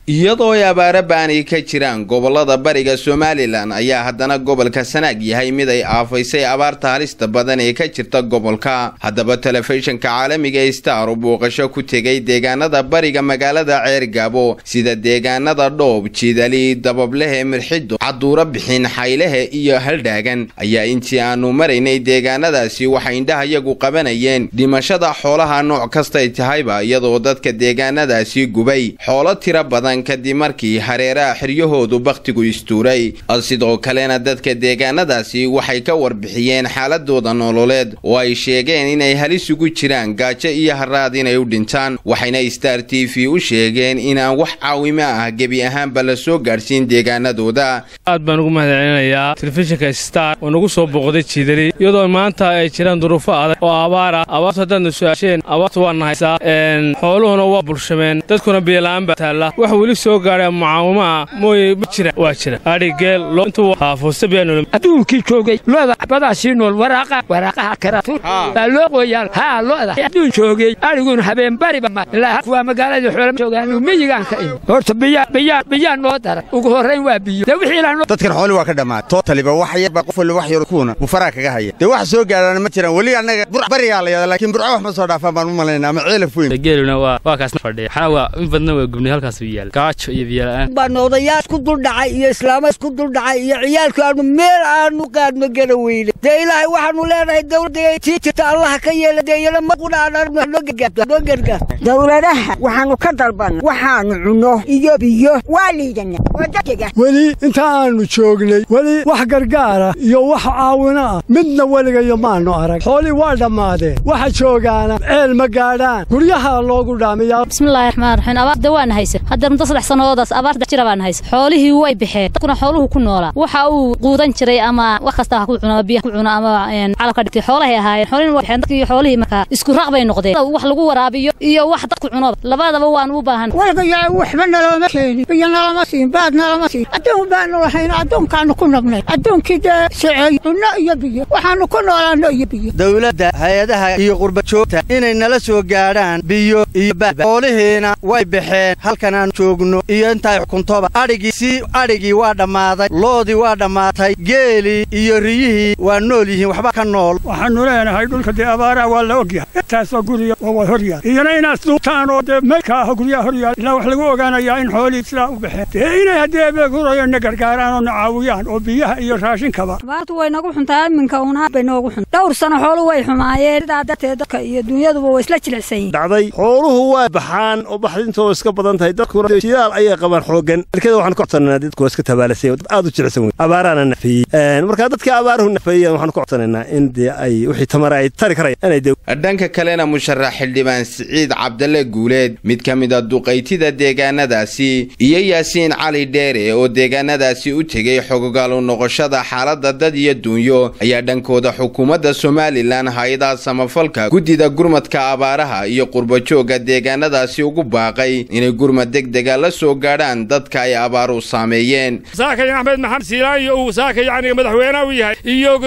iyadoo ay abaaro ba'ani ka jiraan gobolada bariga somalilan ayaa haddana gobolka sanaag yahay mid ay aafaysay abaarta halista badan ee ka jirta gobolka haddaba telefishinka caalamiga star u booqasho ku tegay deegaanada bariga magaalada ceergaabo sida deegaanada dhoob jidali dabablehe mirxido caduuro bixin xaylehe iyo haldhaagan ayaa intii aanu maraynay deegaanadaasi waxay indhahayagu qabanayeen dhimashada xoolaha nooc kastay tahayba iyadoo dadka deegaanadaasi gubay xoolo tiro badan kadib markii hareeraha xiryahoodu bakhtigu istuuray sidoo kalena dadka deegaanadaasi waxay ka warbixiyeen xaaladooda nololeed oo ay sheegeen inay halis ugu jiraan gaajo iyo haraad inay u dhintaan waxayna star t v u sheegeen inaan wax caawimo ah gebi ahaanba la soo gaadhsiin deegaanadooda aad baan ugu mahadcelinayaa telefishinka star oo nagu soo booqday jiidali iyadoo maanta ay jiraan duruufo adag oo abaar ah abaartu haddaadna su-aasheen abaartu waa nahaysaa xooluhuna waa bulshameen dadkuna biyola'aan baa taalla wax weli soo gaadha mucaawimo ah mooye ma jira waa jira adhi geel intuu haafuusta biyaanul adduunkii joogay looda badaa sii nool waraaqa waraaqaha karatuur baa loo qoyaan haa looda adduun joogay adhiguna habeen bariba ma ilaa kuwaa magaalada xoolo joogaan miyigaan ka imi horta biyaa biyaa biyaa noo daran ugu horrayn waa biyo dee wixii ilaa dadkan xooli waa ka dhammaad tootaliba wax yarba qof walba wax yar kuuna bufaraa kaga haya dee wax soo gaadhaana ma jiraan weli annaga barigaa la yada laakiin burco wax ma soo dhaafaan baan u malaynaa ama ceelaf weyn geeluna waa waa kaasna fadhiya xana waa in badna waa gubnay halkaas u yaal gaajo iyo biyola'aan baan odayaal isku duldhacay iyo islaamo isku duldhacay iyo ciyaalku aanu meel aanu qaadno gara weyne dee ilaahay waxaanu leenahay dawladda tii jirta allaha ka yeela dee iyana maqudhaanoo gargaar dawladaha waxaanu ka dalbanna waxaanu cunno iyo biyo waa liidana oo dadega weli inta aanu joognay weli wax gargaara iyo wax caawino ah midna weligayo maannu arag xoolii waa dhammaadeen waxa joogaana ceel ma gaadhaan guryaha loogu dhaamiyaa bismillahi raxmaan raxiim abaarda waana haysa hadda muddo saddex sannadoodaas abaarta jira baana haysa xoolihii way baxeen dadkuna xooluhu ku noolaa waxa uu quudan jiray ama wax kasta ha ku cuno biyaha ku cuno ama calabka dhigtay xoolahay ahaayeen xoolihii way baxeen dadkii xoolihii markaa isku raaq bay noqdeen wax lagu waraabiyo iyo wax dadku cuno labadaba waan u baahan walgayaa waxba nalooma keenin biyo nalama siin baad nalama siin adduun baanu lahayn adduunkaanu ku nabnay adduunkii dee soceey cunno iyo biyo waxaanu ku noolaano iyo biyo dawladda hay-adaha iyo qurbajoogta inay nala soo gaadhaan biyo iyo baad xoolihiina way baxeen halkan aan joogno iyo intaay xukuntoba adhigii si adhigii waa dhammaaday loodii waa dhammaatay geelii iyo riyihii waa nool yihiin waxba ka nool waxaannu leenahay dhulka dee abaaraha waa la ogyahay intaasoo guriga oo waa horyaal iyana inaad duubtaan oo dee maydka ah guryaha horyaal ilaa wax lagu ogaanayaa in xoolihii sidaa u baxeen dee inay haddii abeegurayo na gargaaraan oo na caawiyaan oo biyaha iyo raashinkaba abaartu way nagu xuntaa iminka unaha bay noogu xun dhowr sano xoolu way xumaayeen sidaa darteed dadka iyo dunyaduba way isla jilicsan yihin dhacday xooluhu waa baxaan oo baxdintooda iska badan tahay dadkuna shidaal ayay qabaan xoogan dalkada waxaan ku codsanaynaa dadku iska tabaalasay dad aad u jilicsan wey abaaraana nafeeyey marka dadka abaaruhu nafeeyeen waxaan ku codsanaynaa in dee ay wixii tamara ay tari karayaan inay dee dhanka kalena musharax xildhibaan siciid cabdalle guuleed mid ka mid a duqaytida deegaanadaasi iyo yaasiin cali dheere oo deegaanadaasi u tegay xogogaalu noqoshada xaaladda dad iyo duunyo ayaa dhankooda xukuumadda somalilan hay-adaha samafalka guddida gurmadka abaaraha iyo qurbajoogga deegaanadaasi ugu baaqay inay gurmad degdega la soo gaadhaan dadka ay abaaru saameeyeen saakay axmed maxamed siilaayo uu saaka yacni madaxweyne u yahay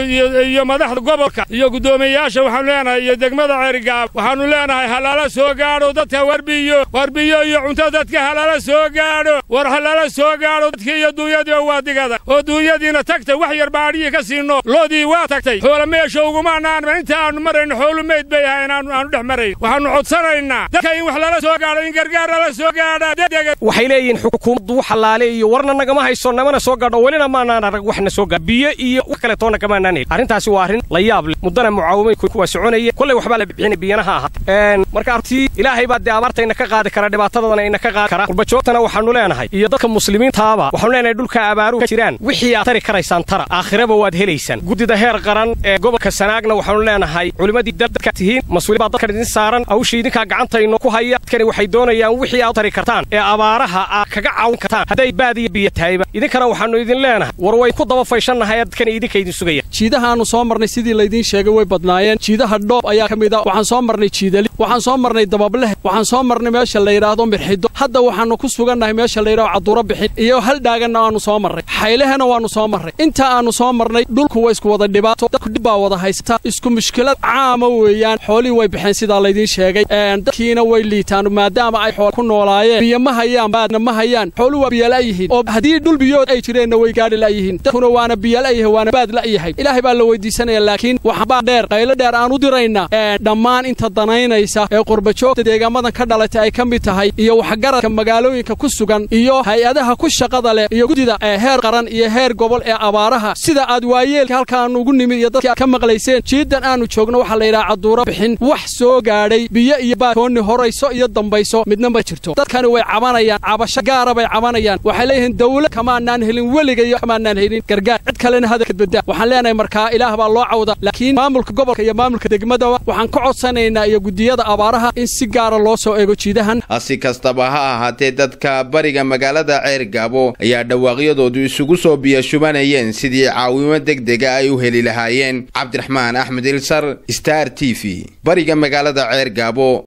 iyo madaxda gobolka iyo guddoomiyeyaasha waxaanu leenahay iyo degmada ceerigaab waxaanu leenahay halala soo gaadho dadka warbiyo warbiyo iyo cunto dadka halala soo gaadho war halala soo gaadho dadkii iyo duunyadii oo waa digada oo duunyadiina tagtay wax yar baadhiyii ka siino loodii waa tagtay xoola meesha ugumaanaanma inta aanu marayno xoolu meyd bay ahayn aanu dhex marayn waxaanu codsanaynaa dadka in wax lala soo gaadho in gargaar lala soo gaadha degdega waxay leeyihiin xukuumaddu wax allaale iyo warna nagama hayso namana soo gaadho welina maanaan arag waxna soo gaadho biyo iyo wax kale toona kamaanaan hel arrintaasi waa arrin la yaab leh muddana mucaawimay kuwa soconaya kollay waxbaa la bixinay biyanaha ahaa marka artii ilaahay baa dee abaartayna ka qaadi kara dhibaatadana ina ka qaadi kara qurbajoogtana waxaanu leenahay iyo dadka muslimiintaaba waxaanu leenahay dhulka abaaruhu ka jiraan wixii aad tari karaysaan tara aakhiraba waad helaysaan guddida heer qaran ee gobolka sanaagna waxaanu leenahay culimmadii dadka tihiin mas-uuliyad baa dadkan idin saaran hawsha idinkaa gacantayno ku haya dadkani waxay doonayaan wixii aad tari kartaan ee abaaraha aad kaga caawin kartaan hadday baad iyo biyo tahayba idinkana waxaannu idin leenahay war way ku daba fayshannahay dadkani idinka idin sugaya jiidahaannu soo marnay sidii laydiin sheegay way badnaayeen jiidaha dhoob ayaa ka mid a waxaan soo marnay jiidali waxaan soo marnay dabableh waxaan soo marnay meesha la yidhaahdo mirxido hadda waxaannu ku sugannahay meesha la yidhahdo caduuro bixin iyo hal dhaaganna waannu soo marray xaylehena waannu soo marray inta aannu soo marnay dhulku waa isku wada dhibaato dadku dhib baa wada haysta isku mushkilad caama weeyaan xoolihii way baxeen sidaa laydiin sheegay dadkiina way liitaan maadaama ay xool ku noolaayeen biyo ma hayaan hayaan baadna ma hayaan xooluhu waa biyala'yihiin oo haddii dhul biyood ay jireenna way gaadhi la'yihiin dadkuna waana biyala'yahay waana baad la'yahay ilaahay baa la weydiisanaya laakiin waxbaa dheer qaylo dheer aan u dirayna dhammaan inta danaynaysa ee qurbajoogta deegaamadan ka dhalatay ay ka mid tahay iyo waxgaradka magaalooyinka ku sugan iyo hay-adaha ku shaqada leh iyo guddida heer qaran iyo heer gobol ee abaaraha sida aad waayeelka halkaanu ugu nimid iyo dadkii aad ka maqlayseen jiidan aanu joogno waxaa la yidhaha caduuro bixin wax soo gaadhay biyo iyo baad toonni horayso iyo dambayso midna ma jirto dadkani way cabanayaan cabasho gaara bay cabanayaan waxay leeyihiin dawlad kamaanaan helin weligayo kamaanaan helin gargaar cid kalena hadalka badda waxaan leenahay markaa ilaah baa loo cawda laakiin maamulka gobolka iyo maamulka degmadaba waxaan ka codsanaynaa iyo guddiyada abaaraha in si gaara loo soo eego jiidahan si kastaba ha ahaatee dadka bariga magaalada ceergaabo ayaa dhawaaqyadoodu isugu soo biyashubanayeen sidii caawimo degdega ay u heli lahaayeen cabdiraxmaan axmed ilsar star t v bariga magaalada ceergaabo